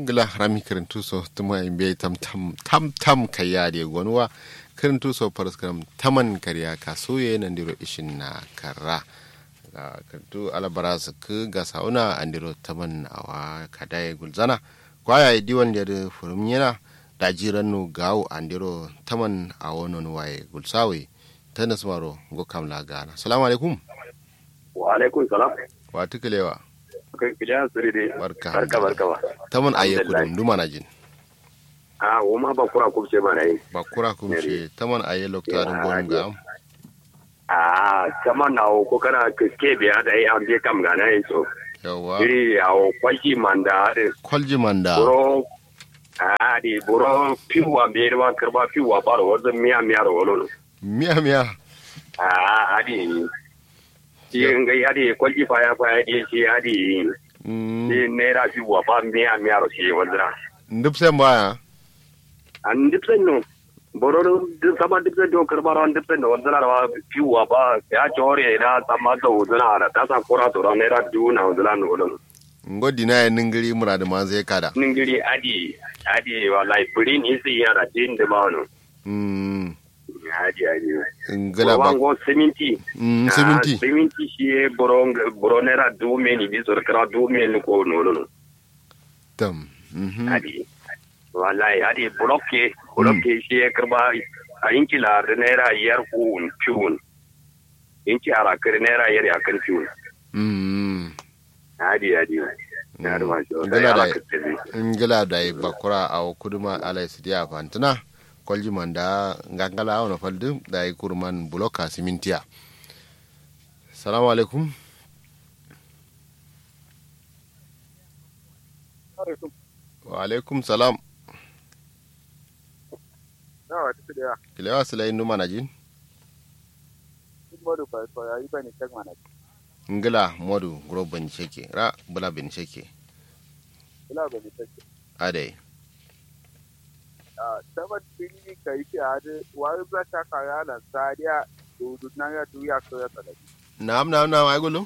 ngila rami kirintu so tuma imbe tam tam tam tam kaya de gonwa kirintu so paraskram taman kariya kasuye nandiro ishin na kara ga kirintu alabara su ku ga sauna andiro taman awa kadaye gulzana kwaya diwan da furum yana da jirannu gawo andiro taman awonon waye gulsawe tanas maro go kamla gana assalamu alaikum wa alaikum salam wa tukulewa kai kija suri dai barka barka barka ba taman aye kudum duma na jin a wo ma ba kura kubce ma na yi ba kura kumshe taman aye lokta dun gonum ga am a kama na o ko kana ke biya da yi an je kam ga na yi so yawa iri a o kwaji manda da kwalji manda buro a di buro piwa be da karba piwa ba da wazan miya miya da wolo miya miya a adi shi ngai adi kwaji fa ya fa ya shi adi Mm, shi naira piwa ba miya miya ro shi wazra ndip sen baya an dipsen no bororo sama dipsen do karbara an dipsen no wazana ra piwa ba ya chore na sama da wazana ra ta sa kora to ra naira du na wazana no wala ngodi na ningiri murad ma zai kada ningiri adi adi wallahi buri ni sai ya ra din da ba no mm adi adi ngala ba wango seminti mm Ah, seminti seminti shi e boro boro naira du me ni bi so kra du me ni ko no no tam mhm adi wallahi adi blokke blokke shi e karba a inki la da naira yar ku piun inki ara kare naira yar ya kan piun mm adi adi na da ma shi Ngala da da ala ka tabi ngala da bakura a kuduma alai sidiya fantuna kwalji manda ngangala ona faldu da kurman buloka simintiya salamu alaikum wa alaikum salam Nawa ta da kilewa silai numa na jin modu ba so yayi bane kan mana. ngila modu guro ban sheke ra bula bin sheke Ila ba ni take. adai Ah sabat bini kai ki ade wa ba ta ka ya lan sadiya du du na ya du ya so ya tsala. naam naam naam ay gulu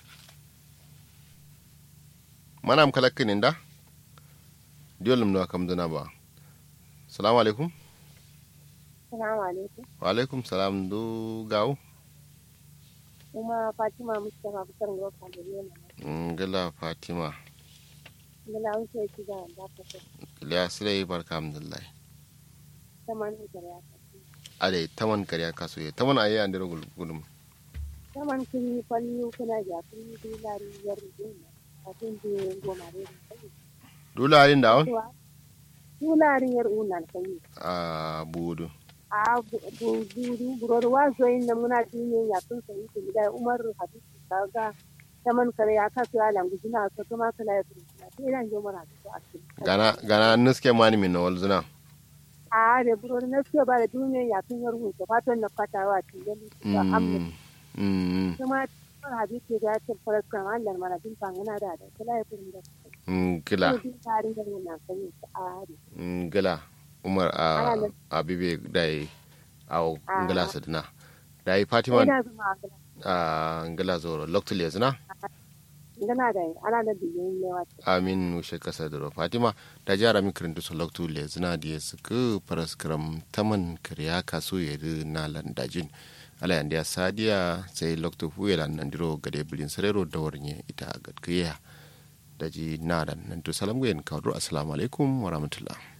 manam kala kininda diolum no kam duna ba salamu alaikum Salamu alaikum. wa alaikum salam du gaw Kuma Fatima Mustapha Bukar Ngoka da Yana. ngila fatima Ngila wuce ki da da ka so. iliya silai barka alhamdulillah Saman ni gare ka. adai taman kariya kaso ye taman ayi andiro gulum Saman kin yi kwalli kuna ja kun yi dilari yar dina. Kafin ji goma ne. dula ayin da on Dilari yar unan kai. a budu A bu du buror wa zo inda muna dine ya kun sai ki da Umar Habib kaga saman kare ya kasu ya langu jina so kuma kala ya turuna. Sai ran jo mara so a cikin. gana gana nuske mani min no walzuna a da buror na ce ba da duniya ya kun yar hutu fatan na fatawa cikin da amma mm mm kuma kan hadisi da ta fara kan Allah mana bin fangana da da kala ya furin da ngila ko din tarin da na kan a ari ngila umar a Ana nan. abibe dai aw Ah. ngila sadna dai fatima ina zama a ngila zoro loktul yazna ngana da ana da biyin ne wata amin ushe kasa doro fatima da jara mi kirintu so loktul yazna die suku paraskram taman kriya kaso yedu na landajin ala yande ya sadiya sai loktu fuyelan nandiro gade bilin sarero dawarnye ita gadkiya daji nadan nantu salam gwen kawdro assalamu alaikum wa rahmatullah